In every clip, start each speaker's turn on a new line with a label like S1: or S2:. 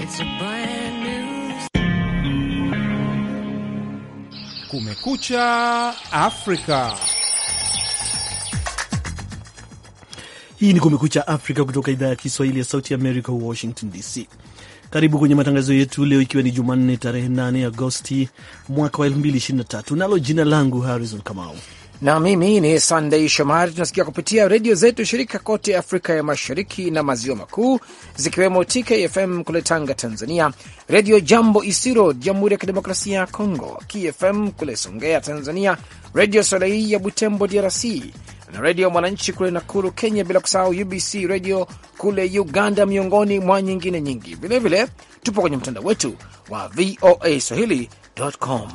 S1: It's a brand new
S2: Kumekucha Afrika.
S3: Hii ni Kumekucha Afrika kutoka idhaa ya Kiswahili ya Sauti America, Washington DC. Karibu kwenye matangazo yetu leo, ikiwa ni Jumanne tarehe 8 Agosti mwaka wa 2023, nalo jina langu Harrison Kamau
S4: na mimi ni Sunday Shomari. Tunasikia kupitia redio zetu shirika kote Afrika ya Mashariki na Maziwa Makuu, zikiwemo TKFM kule Tanga, Tanzania, Redio Jambo Isiro, Jamhuri ya Kidemokrasia ya Kongo, KFM kule Songea, Tanzania, Redio Soleil ya Butembo, DRC, na Redio Mwananchi kule Nakuru, Kenya, bila kusahau UBC Redio kule Uganda, miongoni mwa nyingine nyingi. Vilevile tupo kwenye mtandao wetu wa VOA Swahili.com.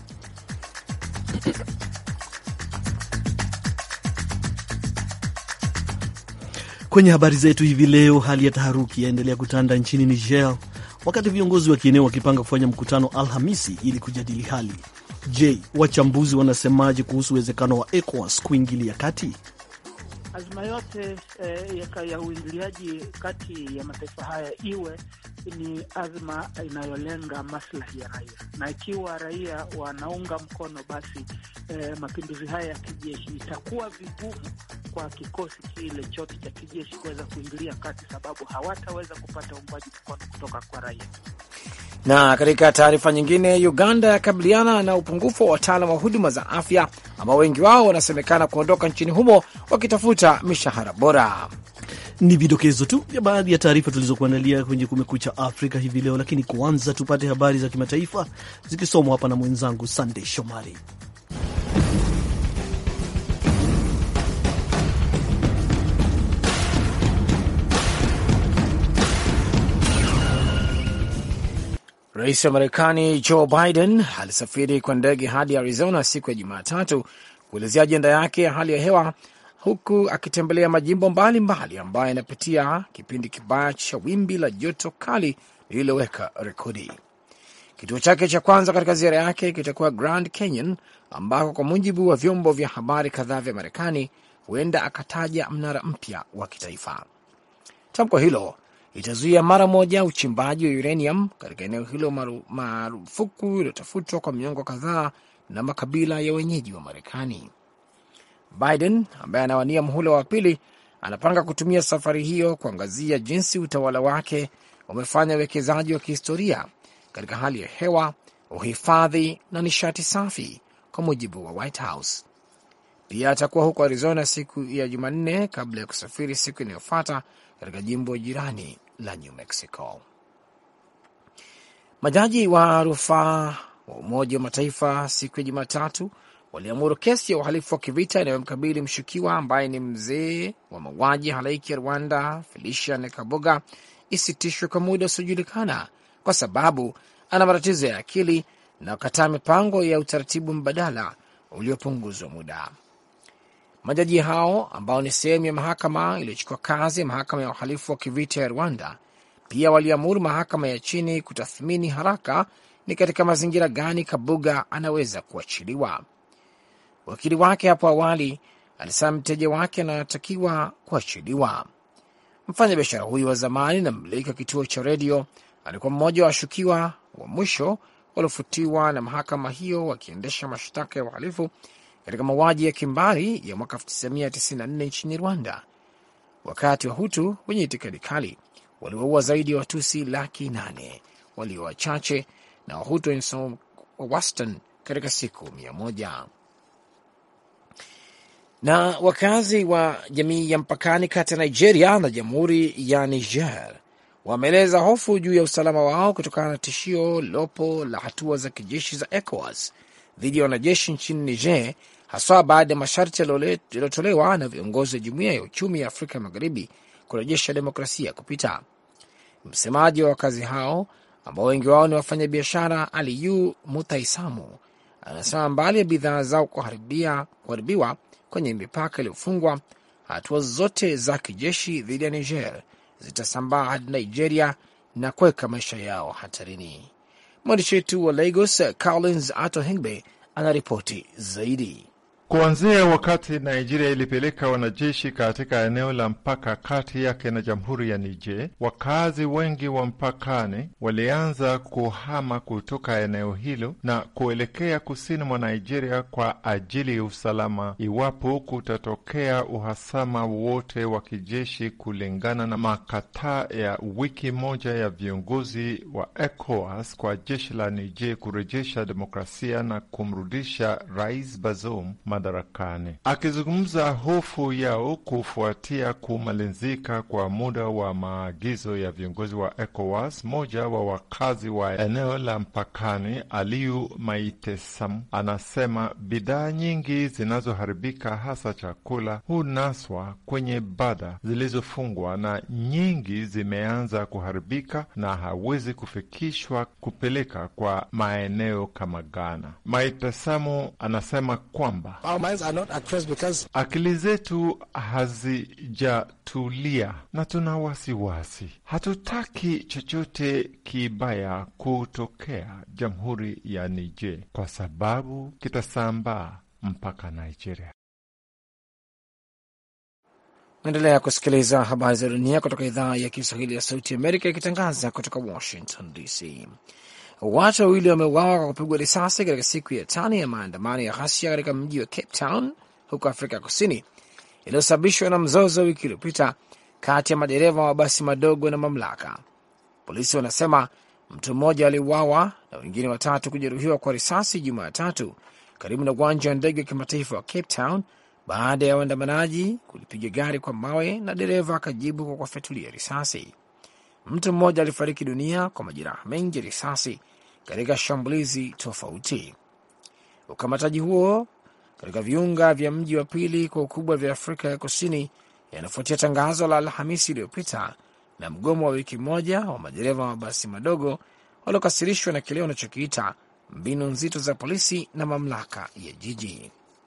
S3: Kwenye habari zetu hivi leo, hali ya taharuki yaendelea kutanda nchini Niger wakati viongozi wa kieneo wakipanga kufanya mkutano Alhamisi ili kujadili hali. Je, wachambuzi wanasemaje kuhusu uwezekano wa ECOWAS kuingilia kati?
S5: Azma yote eh, ya, ya uingiliaji kati ya mataifa haya iwe ni azma inayolenga maslahi ya raia, na ikiwa raia wanaunga mkono, basi eh, mapinduzi haya ya kijeshi, itakuwa vigumu kwa kikosi kile chote cha kijeshi kuweza kuingilia kati, sababu hawataweza kupata uungwaji mkono kutoka kwa raia.
S4: Na katika taarifa nyingine, Uganda yakabiliana na upungufu wa wataalam wa huduma za afya ambao wengi wao wanasemekana kuondoka nchini humo wakitafuta mishahara bora.
S3: Ni vidokezo tu vya baadhi ya taarifa tulizokuandalia kwenye Kumekucha Afrika hivi leo, lakini kwanza tupate habari za kimataifa zikisomwa hapa na mwenzangu Sandey Shomari.
S4: Rais wa Marekani Joe Biden alisafiri kwa ndege hadi Arizona siku ya Jumatatu kuelezea ajenda yake ya hali ya hewa huku akitembelea majimbo mbalimbali ambayo yanapitia kipindi kibaya cha wimbi la joto kali lililoweka rekodi. Kituo chake cha kwanza katika ziara yake kitakuwa Grand Canyon, ambako kwa mujibu wa vyombo vya habari kadhaa vya Marekani huenda akataja mnara mpya wa kitaifa. Tamko hilo itazuia mara moja uchimbaji wa uranium katika eneo hilo marufuku iliyotafutwa kwa miongo kadhaa na makabila ya wenyeji wa Marekani. Biden ambaye anawania muhula wa pili anapanga kutumia safari hiyo kuangazia jinsi utawala wake umefanya uwekezaji wa kihistoria katika hali ya hewa, uhifadhi na nishati safi, kwa mujibu wa White House. Pia atakuwa huko Arizona siku ya Jumanne kabla ya kusafiri siku inayofuata katika jimbo jirani la New Mexico. Majaji wa rufaa wa Umoja wa Mataifa siku ya Jumatatu waliamuru kesi ya uhalifu wa kivita inayomkabili mshukiwa ambaye ni mzee wa mauaji halaiki ya Rwanda Felicia Kabuga isitishwe kwa muda usiojulikana kwa sababu ana matatizo ya akili na kukataa mipango ya utaratibu mbadala uliopunguzwa muda. Majaji hao ambao ni sehemu ya mahakama iliyochukua kazi ya mahakama ya uhalifu wa kivita ya Rwanda pia waliamuru mahakama ya chini kutathmini haraka ni katika mazingira gani Kabuga anaweza kuachiliwa. Wakili wake hapo awali alisema mteja wake anatakiwa kuachiliwa. Mfanya biashara huyu wa zamani na mmiliki wa kituo cha redio alikuwa mmoja wa washukiwa wa mwisho waliofutiwa na mahakama hiyo wakiendesha mashtaka ya uhalifu katika mauaji ya kimbari ya mwaka 1994 nchini Rwanda, wakati wa Hutu wenye itikadi kali waliwaua zaidi ya Watusi laki nane walio wachache na Wahutu wenye wa wastani katika siku mia moja. Na wakazi wa jamii ya mpakani kati ya Nigeria na jamhuri ya Niger wameeleza hofu juu ya usalama wao kutokana na tishio lopo la hatua za kijeshi za ECOWAS dhidi ya wanajeshi nchini Niger, haswa baada ya masharti yaliyotolewa na viongozi wa jumuiya ya uchumi ya Afrika Magharibi kurejesha demokrasia kupita. Msemaji wa wakazi hao ambao wengi wao ni wafanyabiashara, Aliyu Mutaisamu, anasema mbali ya bidhaa zao kuharibiwa kwenye mipaka iliyofungwa, hatua zote za kijeshi dhidi ya Niger zitasambaa hadi Nigeria na kuweka maisha yao hatarini. Mwandishi wetu wa Lagos, Collins Ato Hengbe, anaripoti zaidi.
S1: Kuanzia wakati Nigeria ilipeleka wanajeshi katika eneo la mpaka kati yake na jamhuri ya Niger, wakazi wengi wa mpakani walianza kuhama kutoka eneo hilo na kuelekea kusini mwa Nigeria kwa ajili ya usalama, iwapo kutatokea uhasama wote wa kijeshi, kulingana na makataa ya wiki moja ya viongozi wa ECOWAS kwa jeshi la Niger kurejesha demokrasia na kumrudisha Rais Bazoum madarakani. Akizungumza hofu yao kufuatia kumalizika kwa muda wa maagizo ya viongozi wa ECOWAS, mmoja wa wakazi wa eneo la mpakani Aliyu Maitesam anasema bidhaa nyingi zinazoharibika hasa chakula hunaswa kwenye bada zilizofungwa na nyingi zimeanza kuharibika na hawezi kufikishwa kupeleka kwa maeneo kama Ghana. Maitesamu anasema kwamba akili zetu hazijatulia na tuna wasiwasi, hatutaki chochote kibaya kutokea jamhuri ya Niger kwa sababu kitasambaa mpaka Nigeria.
S4: Naendelea kusikiliza habari za dunia kutoka idhaa ya Kiswahili ya Sauti Amerika ikitangaza kutoka Washington DC. Watu wawili wameuawa kwa kupigwa risasi katika siku ya tano ya maandamano ya ghasia katika mji wa Cape Town huko Afrika Kusini, iliyosababishwa na mzozo wiki iliyopita kati ya madereva wa mabasi madogo na mamlaka. Polisi wanasema mtu mmoja aliuawa na wengine watatu kujeruhiwa kwa risasi Jumatatu karibu na uwanja wa ndege wa kimataifa wa Cape Town baada ya waandamanaji kulipiga gari kwa mawe na dereva akajibu kwa kuwafyatulia risasi. Mtu mmoja alifariki dunia kwa majeraha mengi ya risasi katika shambulizi tofauti. Ukamataji huo katika viunga vya mji wa pili kwa ukubwa vya Afrika ya Kusini yanafuatia tangazo la Alhamisi iliyopita na mgomo wa wiki moja wa madereva wa mabasi madogo waliokasirishwa na kile wanachokiita mbinu nzito za polisi na mamlaka ya jiji.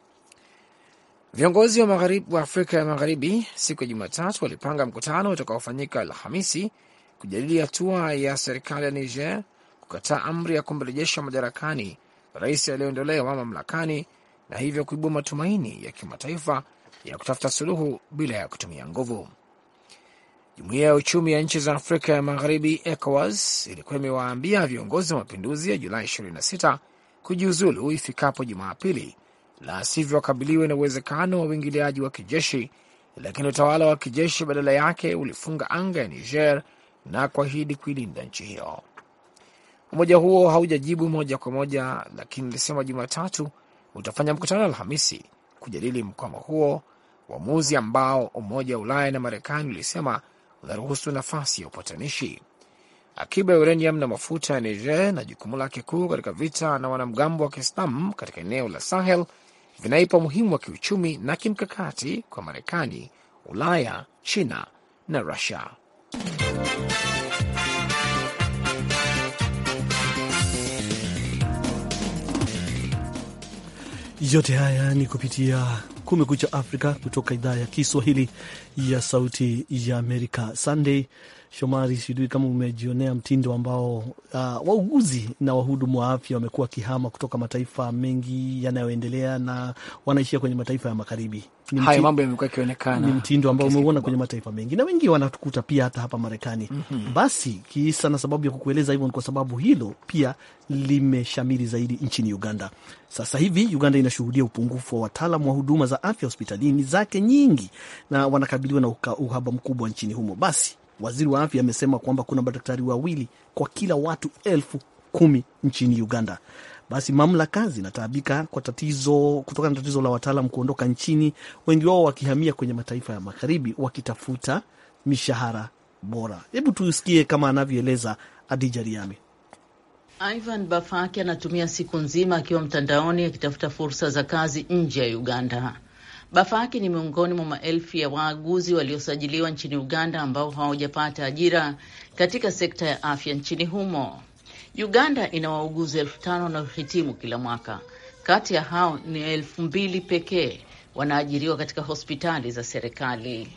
S4: Viongozi wa, magharibi, wa Afrika ya Magharibi siku ya Jumatatu walipanga mkutano utakaofanyika Alhamisi kujadili hatua ya serikali ya Niger kukataa amri ya kumrejesha madarakani rais aliyeondolewa mamlakani na hivyo kuibua matumaini ya kimataifa ya kutafuta suluhu bila ya kutumia nguvu. Jumuiya ya uchumi ya nchi za Afrika ya Magharibi, ECOWAS, ilikuwa imewaambia viongozi wa mapinduzi ya Julai 26 kujiuzulu ifikapo Jumapili, la sivyo wakabiliwe na uwezekano wa uingiliaji wa kijeshi, lakini utawala wa kijeshi badala yake ulifunga anga ya Niger na kuahidi kuilinda nchi hiyo. Umoja huo haujajibu moja kwa moja, lakini ulisema Jumatatu utafanya mkutano Alhamisi kujadili mkwamo huo, uamuzi ambao Umoja wa Ulaya na Marekani ulisema unaruhusu nafasi ya upatanishi. Akiba ya uranium na mafuta ya Niger na jukumu lake kuu katika vita na wanamgambo wa Kiislamu katika eneo la Sahel vinaipa umuhimu wa kiuchumi na kimkakati kwa Marekani, Ulaya, China na Rusia.
S3: Yote haya ni kupitia Kumekucha Afrika kutoka idhaa ya Kiswahili ya Sauti ya Amerika. Sunday Shomari, sijui kama umejionea mtindo ambao uh, wauguzi na wahudumu wa afya wamekuwa wakihama kutoka mataifa mengi yanayoendelea na wanaishia kwenye mataifa ya magharibi.
S4: Hayo mambo yamekuwa yakionekana,
S3: ni mtindo ambao umeuona kwenye mataifa mengi na wengi wanatukuta pia hata hapa Marekani. mm -hmm. Basi kisa na sababu ya kukueleza hivyo ni kwa sababu hilo pia limeshamiri zaidi nchini Uganda. Sasa hivi Uganda inashuhudia upungufu wa wataalam wa huduma za afya hospitalini zake nyingi, na wanakabiliwa na uhaba mkubwa nchini humo. Basi waziri wa afya amesema kwamba kuna madaktari wawili kwa kila watu elfu kumi nchini Uganda. Basi mamlaka zinataabika kwa tatizo kutokana na tatizo la wataalam kuondoka nchini, wengi wao wakihamia kwenye mataifa ya magharibi wakitafuta mishahara bora. Hebu tusikie kama anavyoeleza Adija Riami.
S6: Ivan Bafaki anatumia siku nzima akiwa mtandaoni akitafuta fursa za kazi nje ya Uganda. Bafaki ni miongoni mwa maelfu ya waaguzi waliosajiliwa nchini Uganda ambao hawajapata ajira katika sekta ya afya nchini humo. Uganda ina wauguzi elfu tano wanaohitimu kila mwaka. Kati ya hao ni elfu mbili pekee wanaajiriwa katika hospitali za serikali.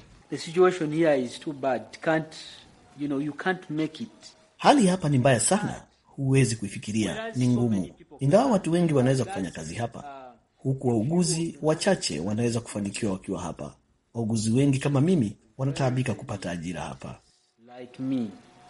S7: Hali hapa ni mbaya sana, huwezi kuifikiria, ni ngumu. Ingawa watu wengi wanaweza kufanya kazi hapa,
S3: huku wauguzi wachache wanaweza kufanikiwa wakiwa hapa. Wauguzi wengi kama mimi wanataabika kupata ajira hapa.
S7: Like me,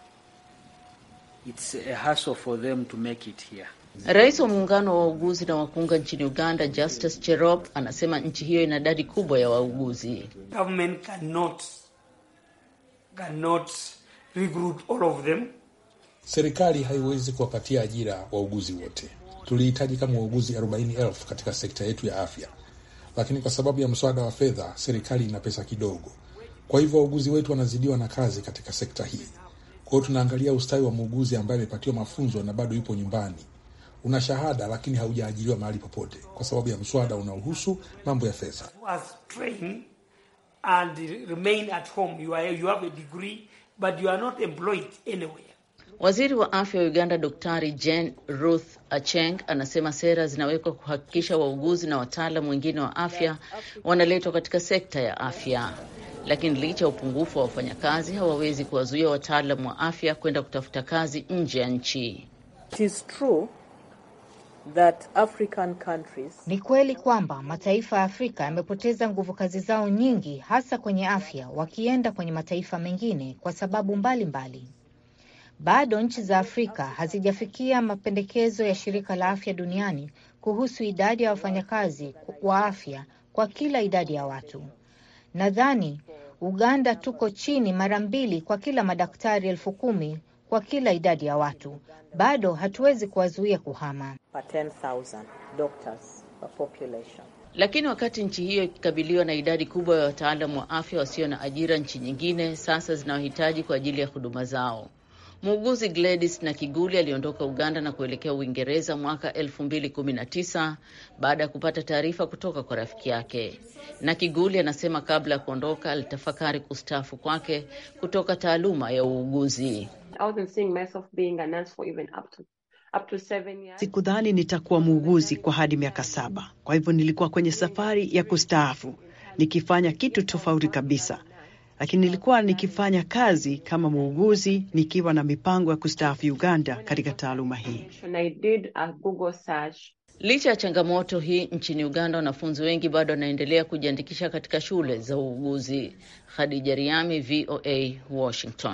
S7: it's a hassle for them to make it here.
S6: Rais wa muungano wa wauguzi na wakunga nchini Uganda, Justus Cherop, anasema nchi hiyo ina idadi kubwa ya wauguzi.
S8: Government cannot, cannot recruit all of them.
S9: Serikali haiwezi kuwapatia ajira wauguzi wote. Tulihitaji kama wauguzi 40,000 katika sekta yetu ya afya, lakini kwa sababu ya mswada wa fedha, serikali ina pesa kidogo. Kwa hivyo wauguzi wetu wanazidiwa na kazi katika sekta hii. Kwa hiyo tunaangalia ustawi wa muuguzi ambaye amepatiwa mafunzo na bado yupo nyumbani, una shahada lakini haujaajiriwa mahali popote, kwa sababu ya mswada unaohusu mambo ya fedha.
S8: Was trained and remain at home. You are, you have a degree but you are not employed anywhere.
S6: Waziri wa afya wa Uganda Daktari Jane Ruth Acheng anasema sera zinawekwa kuhakikisha wauguzi na wataalam wengine wa afya wanaletwa katika sekta ya afya, lakini licha ya upungufu wa wafanyakazi hawawezi kuwazuia wataalam wa afya kwenda kutafuta kazi nje ya nchi.
S10: It is true that African countries...
S11: Ni kweli kwamba mataifa ya Afrika yamepoteza nguvu kazi zao nyingi, hasa kwenye afya, wakienda kwenye mataifa mengine kwa sababu mbalimbali mbali. Bado nchi za Afrika hazijafikia mapendekezo ya shirika la afya duniani kuhusu idadi ya wafanyakazi wa afya kwa kila idadi ya watu. Nadhani Uganda tuko chini mara mbili kwa kila madaktari elfu kumi kwa kila idadi ya watu. Bado hatuwezi kuwazuia kuhama.
S6: Lakini wakati nchi hiyo ikikabiliwa na idadi kubwa ya wataalamu wa afya wasio na ajira, nchi nyingine sasa zinawahitaji kwa ajili ya huduma zao. Muuguzi Gladys na Kiguli aliondoka Uganda na kuelekea Uingereza mwaka 2019 baada ya kupata taarifa kutoka kwa rafiki yake. Na Kiguli anasema kabla ya kuondoka alitafakari kustaafu kwake kutoka taaluma ya uuguzi.
S12: Sikudhani nitakuwa muuguzi kwa hadi miaka saba, kwa hivyo nilikuwa kwenye safari ya kustaafu nikifanya kitu tofauti kabisa lakini nilikuwa nikifanya kazi kama muuguzi nikiwa na mipango ya kustaafu Uganda katika taaluma hii.
S6: Licha ya changamoto hii nchini Uganda, wanafunzi wengi bado wanaendelea kujiandikisha katika shule za uuguzi. Khadija Riami, VOA, Washington.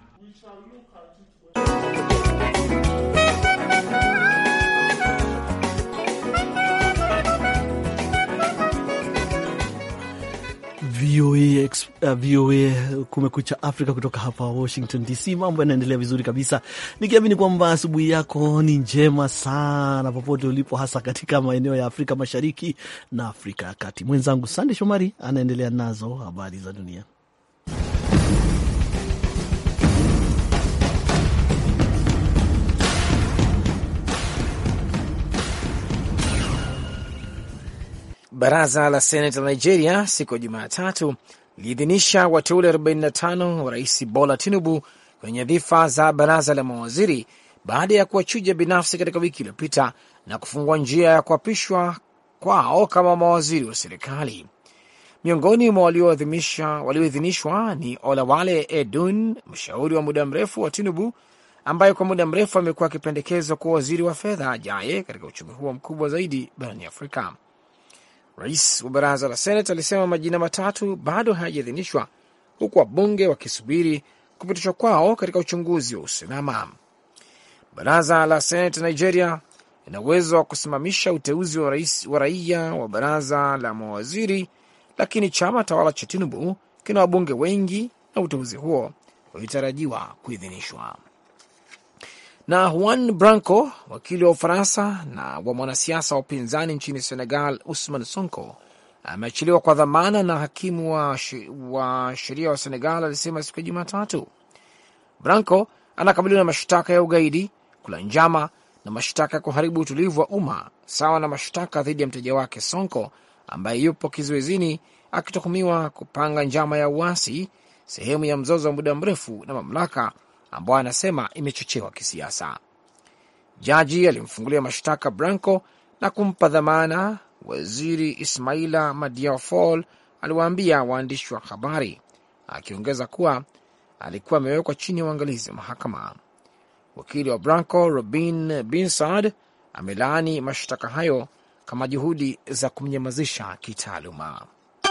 S3: VOA, uh, VOA Kumekucha Afrika kutoka hapa Washington DC. Mambo yanaendelea vizuri kabisa, nikiamini kwamba asubuhi yako ni njema sana popote ulipo, hasa katika maeneo ya Afrika Mashariki na Afrika ya Kati. Mwenzangu Sande Shomari anaendelea nazo habari za dunia.
S4: Baraza la Seneti la Nigeria siku ya Jumatatu liliidhinisha wateule 45 wa Rais Bola Tinubu kwenye nyadhifa za baraza la mawaziri baada ya kuwachuja binafsi katika wiki iliyopita na kufungua njia ya kuapishwa kwao kama mawaziri wa serikali. Miongoni mwa walioidhinishwa ni Olawale Edun, mshauri wa muda mrefu wa Tinubu ambaye kwa muda mrefu amekuwa akipendekezwa kuwa waziri wa fedha ajaye katika uchumi huo mkubwa zaidi barani Afrika. Rais wa baraza la Senate alisema majina matatu bado hayajaidhinishwa huku wabunge wakisubiri kupitishwa kwao katika uchunguzi wa usalama. Baraza la Senate Nigeria lina uwezo wa kusimamisha uteuzi wa rais wa raia wa baraza la mawaziri, lakini chama tawala cha Tinubu kina wabunge wengi na uteuzi huo ulitarajiwa kuidhinishwa. Na Juan Branco, wakili wa Ufaransa na wa mwanasiasa wa upinzani nchini Senegal Usman Sonko, ameachiliwa kwa dhamana na hakimu wa, wa sheria wa Senegal alisema siku ya Jumatatu. Branco anakabiliwa na mashtaka ya ugaidi, kula njama na mashtaka ya kuharibu utulivu wa umma, sawa na mashtaka dhidi ya mteja wake Sonko ambaye yupo kizuizini akituhumiwa kupanga njama ya uasi, sehemu ya mzozo wa muda mrefu na mamlaka ambayo anasema imechochewa kisiasa. Jaji alimfungulia mashtaka Branco na kumpa dhamana. Waziri Ismaila Madior Fall aliwaambia waandishi wa habari, akiongeza kuwa alikuwa amewekwa chini ya uangalizi wa mahakama. Wakili wa Branco Robin Binsard amelaani mashtaka hayo kama juhudi za kumnyamazisha kitaaluma.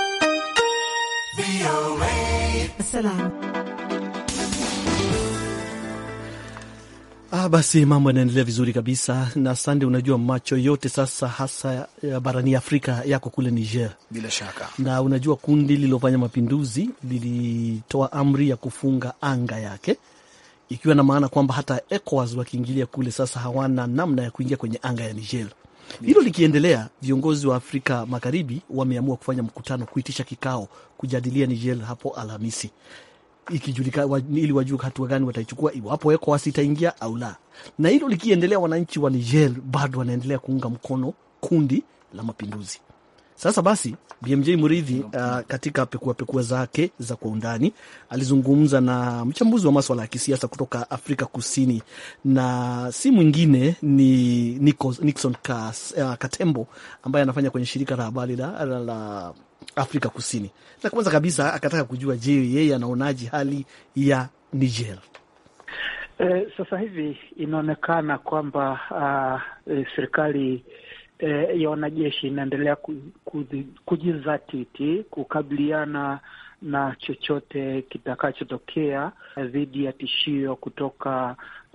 S3: Ah, basi mambo yanaendelea vizuri kabisa na Sande, unajua macho yote sasa hasa ya barani Afrika yako kule Niger.
S4: Bila shaka,
S3: na unajua kundi lililofanya mapinduzi lilitoa amri ya kufunga anga yake, ikiwa na maana kwamba hata ECOWAS wakiingilia kule sasa hawana namna ya kuingia kwenye anga ya Niger. Hilo likiendelea, viongozi wa Afrika Magharibi wameamua kufanya mkutano, kuitisha kikao kujadilia Niger hapo Alhamisi ikijulikana ili wajue hatua gani wataichukua iwapo ECOWAS itaingia au la. Na hilo likiendelea, wananchi wa Niger bado wanaendelea kuunga mkono kundi la mapinduzi. Sasa basi, BMJ Muridhi uh, katika pekua pekua zake za kwa undani alizungumza na mchambuzi wa maswala ya kisiasa kutoka Afrika Kusini, na si mwingine ni Nikos, Nixon Kas, uh, Katembo ambaye anafanya kwenye shirika la habari la, la, la Afrika Kusini. Na kwanza kabisa akataka kujua, je, yeye anaonaje hali ya Niger?
S5: Eh, sasa hivi inaonekana kwamba uh, eh, serikali eh, ya wanajeshi inaendelea kujizatiti kukabiliana na chochote kitakachotokea dhidi ya tishio kutoka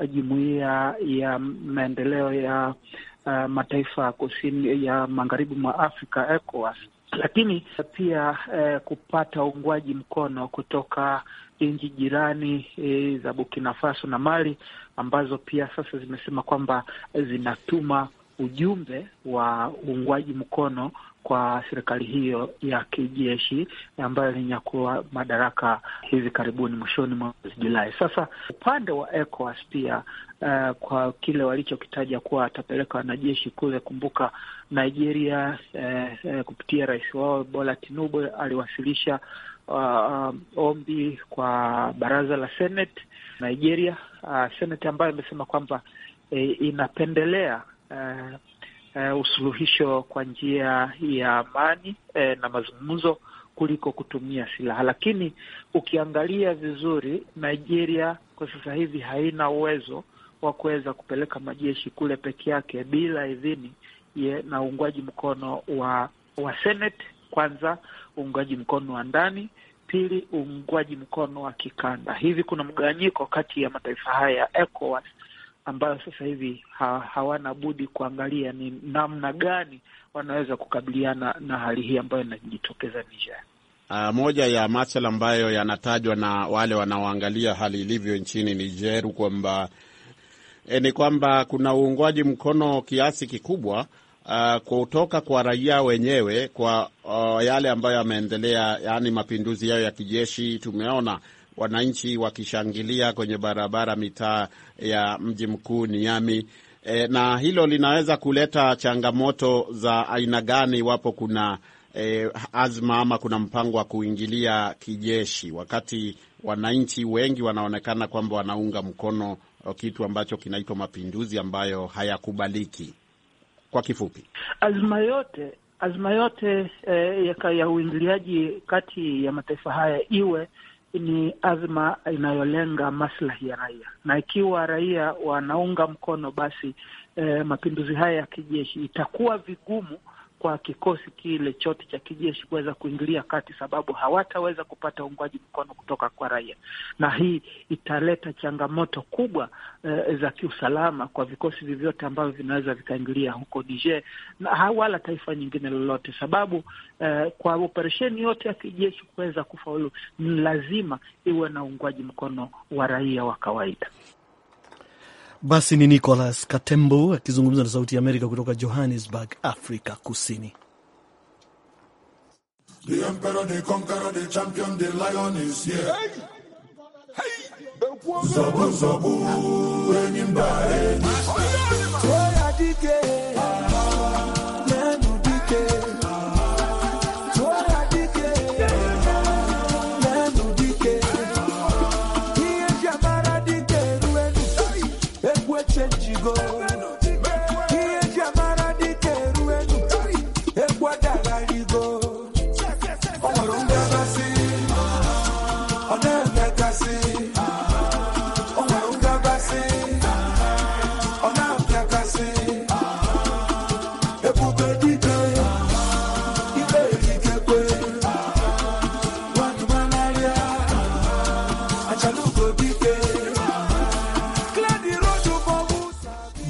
S5: jumuiya ya maendeleo ya uh, mataifa kusini ya magharibi mwa Afrika ECOWAS, lakini pia eh, kupata uungwaji mkono kutoka nchi jirani eh, za Burkina Faso na Mali ambazo pia sasa zimesema kwamba zinatuma ujumbe wa uungwaji mkono kwa serikali hiyo ya kijeshi ambayo ilinyakua madaraka hivi karibuni mwishoni mwa mwezi Julai. Sasa upande wa ECOWAS pia uh, kwa kile walichokitaja kuwa atapeleka wanajeshi kule. Kumbuka Nigeria uh, uh, kupitia rais wao Bola Tinubu aliwasilisha uh, ombi kwa baraza la Senate Nigeria, uh, Senate ambayo imesema kwamba uh, inapendelea Uh, uh, usuluhisho kwa njia ya amani uh, na mazungumzo kuliko kutumia silaha. Lakini ukiangalia vizuri, Nigeria kwa sasa hivi haina uwezo wa kuweza kupeleka majeshi kule peke yake bila idhini ye, na uungwaji mkono wa wa Senate. Kwanza uungwaji mkono wa ndani, pili uungwaji mkono wa kikanda. Hivi kuna mgawanyiko kati ya mataifa haya ya ECOWAS ambayo sasa hivi ha, hawana budi kuangalia ni namna gani wanaweza kukabiliana na hali hii ambayo inajitokeza Niger.
S13: Uh, moja ya masuala ambayo yanatajwa na wale wanaoangalia hali ilivyo nchini Niger kwamba e, ni kwamba kuna uungwaji mkono kiasi kikubwa uh, kutoka kwa raia wenyewe kwa uh, yale ambayo yameendelea, yaani mapinduzi yao ya kijeshi. Tumeona wananchi wakishangilia kwenye barabara mitaa ya mji mkuu Niamey. E, na hilo linaweza kuleta changamoto za aina gani iwapo kuna e, azma ama kuna mpango wa kuingilia kijeshi, wakati wananchi wengi wanaonekana kwamba wanaunga mkono kitu ambacho kinaitwa mapinduzi ambayo hayakubaliki. Kwa kifupi,
S5: azma yote azma yote eh, ya, ya uingiliaji kati ya mataifa haya iwe ni azma inayolenga maslahi ya raia, na ikiwa raia wanaunga mkono basi eh, mapinduzi haya ya kijeshi, itakuwa vigumu kwa kikosi kile chote cha kijeshi kuweza kuingilia kati, sababu hawataweza kupata uungwaji mkono kutoka kwa raia, na hii italeta changamoto kubwa eh, za kiusalama kwa vikosi vyovyote ambavyo vinaweza vikaingilia huko Niger na wala taifa nyingine lolote, sababu eh, kwa operesheni yote ya kijeshi kuweza kufaulu ni lazima iwe na uungwaji mkono wa raia wa kawaida.
S3: Basi ni Nicholas Katembo akizungumza na Sauti ya Amerika kutoka Johannesburg, Afrika Kusini.
S14: The emperor, the conqueror, the champion, the lion is here. Zabu, zabu, enyi mbare. Toya dike. Nenu dike. Toya dike. Nenu dike. Iye jamara dike ruenu. Ekwe chenjigo. Iye jamara dike ruenu. Ekwe dagarigo. Ọmọrọ ń dábàá sí. Ọ̀nà ẹ̀mẹ́ka sí. Ọmọrọ ń dábàá sí.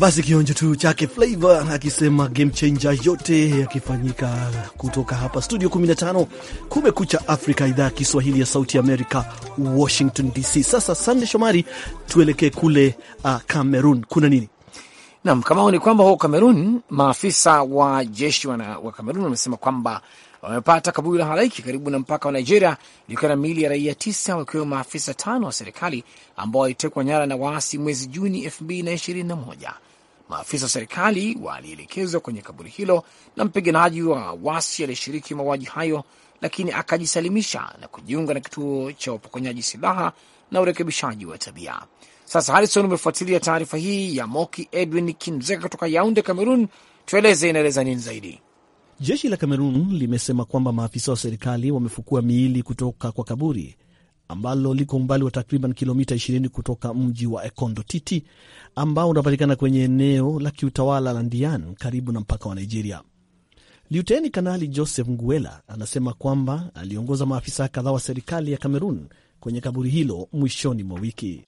S3: Basi kionjo tu chake Flavor akisema game changer, yote yakifanyika kutoka hapa studio 15 Kumekucha Afrika, idhaa ya Kiswahili ya Sauti Amerika, Washington DC. Sasa Sande Shomari, tuelekee kule uh, Cameroon. Kuna nini?
S4: Naam, kama ni kwamba huko Kamerun maafisa wa jeshi wana, wa Kamerun wamesema kwamba wamepata kaburi la halaiki karibu na mpaka wa Nigeria likiwa na miili ya raia tisa wakiwemo maafisa tano wa serikali ambao walitekwa nyara na waasi mwezi Juni elfu mbili na ishirini na moja. Maafisa wa serikali walielekezwa kwenye kaburi hilo na mpiganaji wa wasi aliyeshiriki mauaji hayo, lakini akajisalimisha na kujiunga na kituo cha upokonyaji silaha na urekebishaji wa tabia. Sasa Harrison, umefuatilia taarifa hii ya Moki Edwin Kinzeka kutoka Yaunde, Cameroon. Tueleze, inaeleza nini zaidi?
S3: Jeshi la Cameroon limesema kwamba maafisa wa serikali wamefukua miili kutoka kwa kaburi ambalo liko umbali wa takriban kilomita 20 kutoka mji wa Ekondo Titi ambao unapatikana kwenye eneo la kiutawala la Ndian karibu na mpaka wa Nigeria. Liuteni Kanali Joseph Nguela anasema kwamba aliongoza maafisa kadhaa wa serikali ya Cameroon kwenye kaburi hilo mwishoni mwa wiki.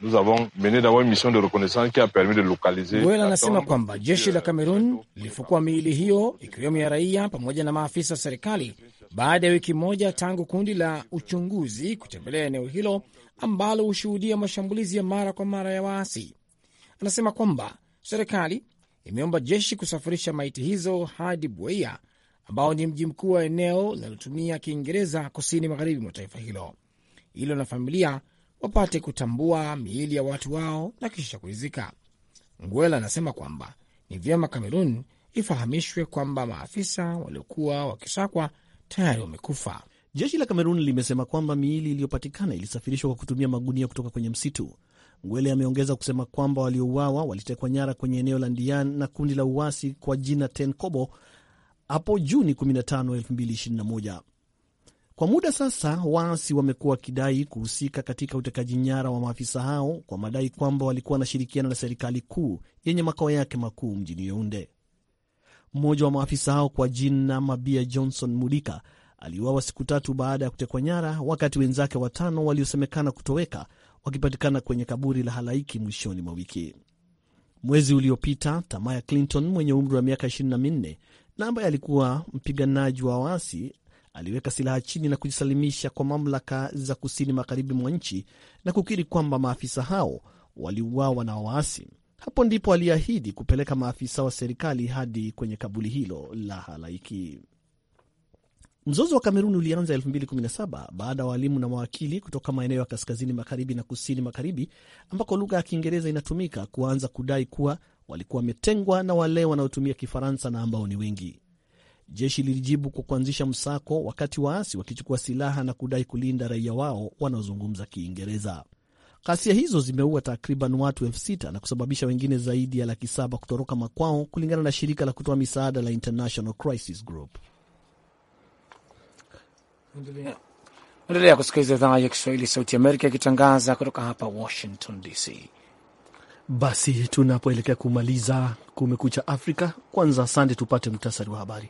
S4: Nguela anasema kwamba jeshi la Cameroon lilifukua miili hiyo ikiwemo ya raia pamoja na maafisa wa serikali baada ya wiki moja tangu kundi la uchunguzi kutembelea eneo hilo ambalo hushuhudia mashambulizi ya mara kwa mara ya waasi. Anasema kwamba serikali imeomba jeshi kusafirisha maiti hizo hadi Buea ambao ni mji mkuu wa eneo linalotumia Kiingereza kusini magharibi mwa taifa hilo hilo na familia wapate kutambua miili ya watu wao na kisha kuizika. Nguela anasema kwamba ni vyema Kamerun ifahamishwe kwamba maafisa waliokuwa wakisakwa tayari wamekufa.
S3: Jeshi la Kamerun limesema kwamba miili iliyopatikana ilisafirishwa kwa kutumia magunia kutoka kwenye msitu. Ngwele ameongeza kusema kwamba waliouawa walitekwa nyara kwenye eneo la Ndian na kundi la uasi kwa jina Tenkobo hapo Juni 15, 2021. Kwa muda sasa waasi wamekuwa wakidai kuhusika katika utekaji nyara wa maafisa hao kwa madai kwamba walikuwa wanashirikiana na serikali kuu yenye makao yake makuu mjini Yaounde. Mmoja wa maafisa hao kwa jina Mabia Johnson Mudika aliuawa siku tatu baada ya kutekwa nyara, wakati wenzake watano waliosemekana kutoweka wakipatikana kwenye kaburi la halaiki mwishoni mwa wiki. Mwezi uliopita, Tamaya Clinton mwenye umri wa miaka 24 na ambaye alikuwa mpiganaji wa waasi aliweka silaha chini na kujisalimisha kwa mamlaka za kusini magharibi mwa nchi na kukiri kwamba maafisa hao waliuawa na waasi. Hapo ndipo aliahidi kupeleka maafisa wa serikali hadi kwenye kaburi hilo la halaiki. Mzozo wa Kamerun ulianza 2017 baada ya walimu na mawakili kutoka maeneo ya kaskazini magharibi na kusini magharibi ambako lugha ya Kiingereza inatumika kuanza kudai kuwa walikuwa wametengwa na wale wanaotumia Kifaransa na ambao ni wengi. Jeshi lilijibu kwa kuanzisha msako, wakati waasi wakichukua silaha na kudai kulinda raia wao wanaozungumza Kiingereza. Ghasia hizo zimeua takriban watu elfu sita na kusababisha wengine zaidi ya laki saba kutoroka makwao, kulingana na shirika la kutoa misaada la International Crisis Group.
S4: Endelea kusikiliza idhaa ya Kiswahili Sauti Amerika ikitangaza kutoka hapa Washington DC.
S3: Basi tunapoelekea kumaliza Kumekucha Afrika, kwanza sande, tupate muhtasari wa habari.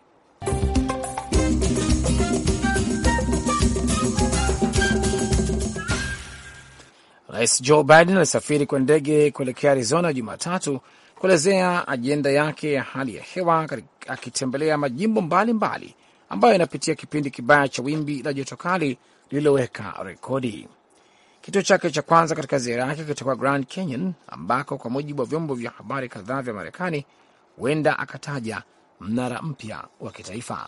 S4: Rais Joe Biden alisafiri kwa ndege kuelekea Arizona Jumatatu kuelezea ajenda yake ya hali ya hewa, akitembelea majimbo mbalimbali mbali ambayo yanapitia kipindi kibaya cha wimbi la joto kali lililoweka rekodi. Kituo chake cha kwanza katika ziara yake kitakuwa Grand Canyon, ambako kwa mujibu wa vyombo vya habari kadhaa vya Marekani huenda akataja mnara mpya wa kitaifa.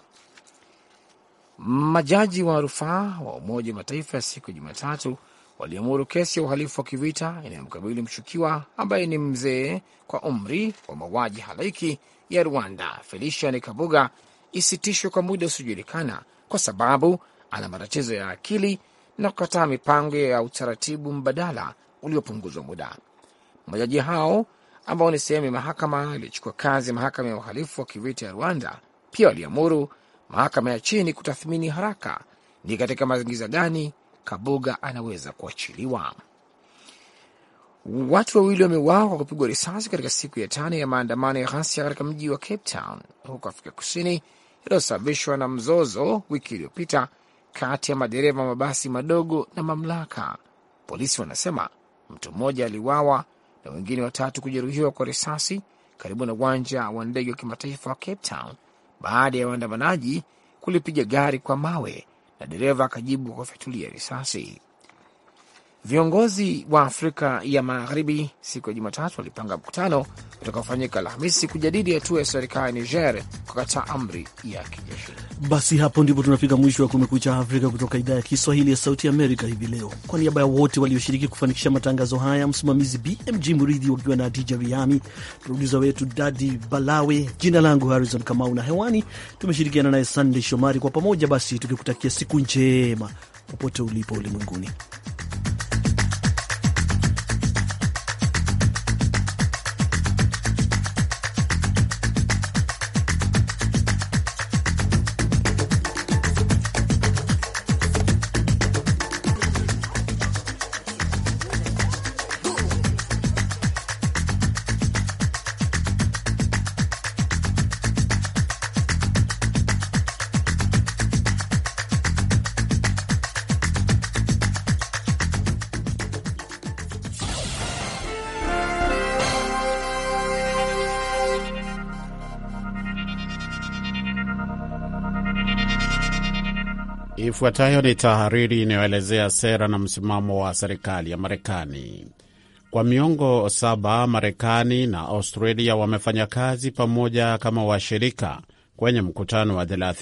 S4: Majaji wa rufaa wa Umoja wa Mataifa ya siku ya Jumatatu waliamuru kesi ya uhalifu wa kivita inayomkabili mshukiwa ambaye ni mzee kwa umri wa mauaji halaiki ya Rwanda, Felician Kabuga, isitishwe kwa muda usiojulikana kwa sababu ana matatizo ya akili na kukataa mipango ya utaratibu mbadala uliopunguzwa muda. Majaji hao ambao ni sehemu ya mahakama iliyochukua kazi ya mahakama ya uhalifu wa kivita ya Rwanda pia waliamuru mahakama ya chini kutathmini haraka ni katika mazingira gani Kabuga anaweza kuachiliwa. Watu wawili wameuawa kwa kupigwa risasi katika siku ya tano ya maandamano ya ghasia katika mji wa Cape Town huko Afrika Kusini, yaliyosababishwa na mzozo wiki iliyopita kati ya madereva mabasi madogo na mamlaka. Polisi wanasema mtu mmoja aliuawa na wengine watatu kujeruhiwa kwa risasi karibu na uwanja wa ndege wa kimataifa wa Cape Town baada ya waandamanaji kulipiga gari kwa mawe na dereva akajibu kwa kufyatulia risasi. Viongozi wa Afrika ya Magharibi siku ya Jumatatu walipanga mkutano utakaofanyika Alhamisi kujadili hatua ya serikali ya Niger kukataa amri ya kijeshi.
S3: Basi hapo ndipo tunafika mwisho wa Kumekucha Afrika kutoka idhaa ya Kiswahili ya Sauti Amerika hivi leo. Kwa niaba ya wote walioshiriki kufanikisha matangazo haya, msimamizi BMG Muridhi wakiwa na Adija Riami, produsa wetu Dadi Balawe, jina langu Harrison Kamau na hewani tumeshirikiana naye Sandey Shomari. Kwa pamoja basi tukikutakia siku njema popote ulipo ulimwenguni.
S13: Ifuatayo ni tahariri inayoelezea sera na msimamo wa serikali ya Marekani. Kwa miongo saba, Marekani na Australia wamefanya kazi pamoja kama washirika. Kwenye mkutano wa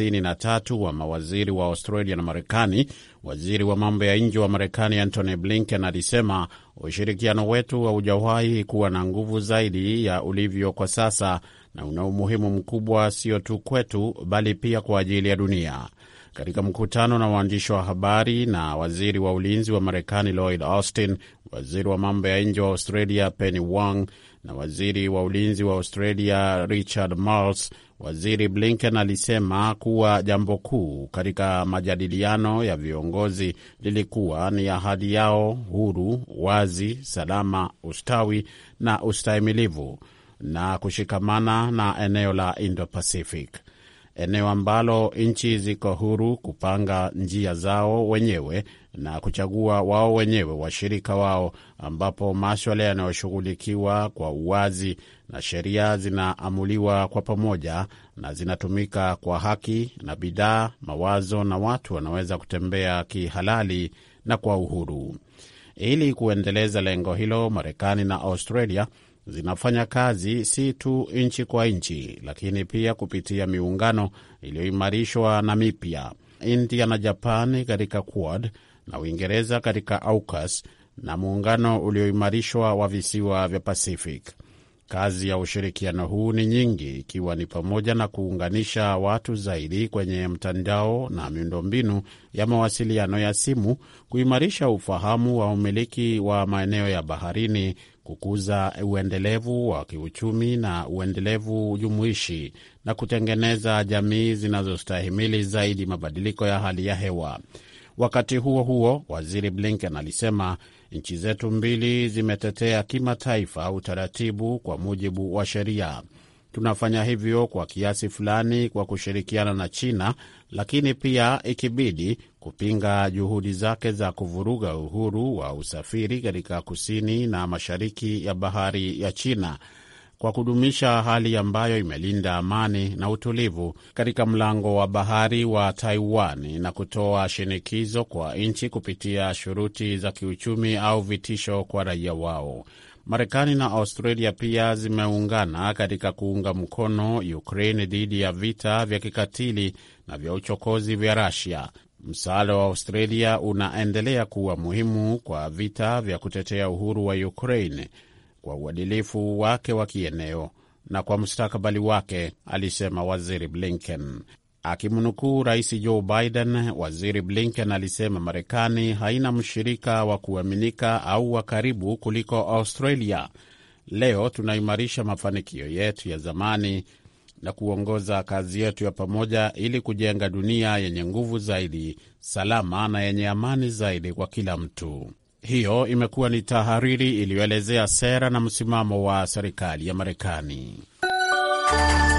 S13: 33 wa mawaziri wa Australia na Marekani, waziri wa mambo ya nje wa Marekani Antony Blinken alisema ushirikiano wetu haujawahi kuwa na nguvu zaidi ya ulivyo kwa sasa na una umuhimu mkubwa sio tu kwetu, bali pia kwa ajili ya dunia. Katika mkutano na waandishi wa habari na waziri wa ulinzi wa Marekani Lloyd Austin, waziri wa mambo ya nje wa Australia Penny Wong na waziri wa ulinzi wa Australia Richard Marles, waziri Blinken alisema kuwa jambo kuu katika majadiliano ya viongozi lilikuwa ni ahadi yao huru, wazi, salama, ustawi na ustahimilivu na kushikamana na eneo la Indo-Pacific, eneo ambalo nchi ziko huru kupanga njia zao wenyewe na kuchagua wao wenyewe washirika wao, ambapo maswala yanayoshughulikiwa kwa uwazi na sheria zinaamuliwa kwa pamoja na zinatumika kwa haki, na bidhaa, mawazo na watu wanaweza kutembea kihalali na kwa uhuru. Ili kuendeleza lengo hilo, Marekani na Australia zinafanya kazi si tu nchi kwa nchi, lakini pia kupitia miungano iliyoimarishwa na mipya, India na Japani katika Quad na Uingereza katika AUKUS na muungano ulioimarishwa wa visiwa vya Pacific. Kazi ya ushirikiano huu ni nyingi, ikiwa ni pamoja na kuunganisha watu zaidi kwenye mtandao na miundombinu ya mawasiliano ya simu, kuimarisha ufahamu wa umiliki wa maeneo ya baharini, kukuza uendelevu wa kiuchumi na uendelevu jumuishi, na kutengeneza jamii zinazostahimili zaidi mabadiliko ya hali ya hewa. Wakati huo huo, waziri Blinken alisema nchi zetu mbili zimetetea kimataifa utaratibu kwa mujibu wa sheria. Tunafanya hivyo kwa kiasi fulani kwa kushirikiana na China, lakini pia ikibidi kupinga juhudi zake za kuvuruga uhuru wa usafiri katika kusini na mashariki ya bahari ya China kwa kudumisha hali ambayo imelinda amani na utulivu katika mlango wa bahari wa Taiwan na kutoa shinikizo kwa nchi kupitia shuruti za kiuchumi au vitisho kwa raia wao. Marekani na Australia pia zimeungana katika kuunga mkono Ukraine dhidi ya vita vya kikatili na vya uchokozi vya Russia. Msaada wa Australia unaendelea kuwa muhimu kwa vita vya kutetea uhuru wa Ukraine kwa uadilifu wake wa kieneo na kwa mustakabali wake, alisema waziri Blinken. Akimnukuu rais Joe Biden, waziri Blinken alisema Marekani haina mshirika wa kuaminika au wa karibu kuliko Australia. Leo tunaimarisha mafanikio yetu ya zamani na kuongoza kazi yetu ya pamoja ili kujenga dunia yenye nguvu zaidi, salama na yenye amani zaidi kwa kila mtu. Hiyo imekuwa ni tahariri iliyoelezea sera na msimamo wa serikali ya Marekani.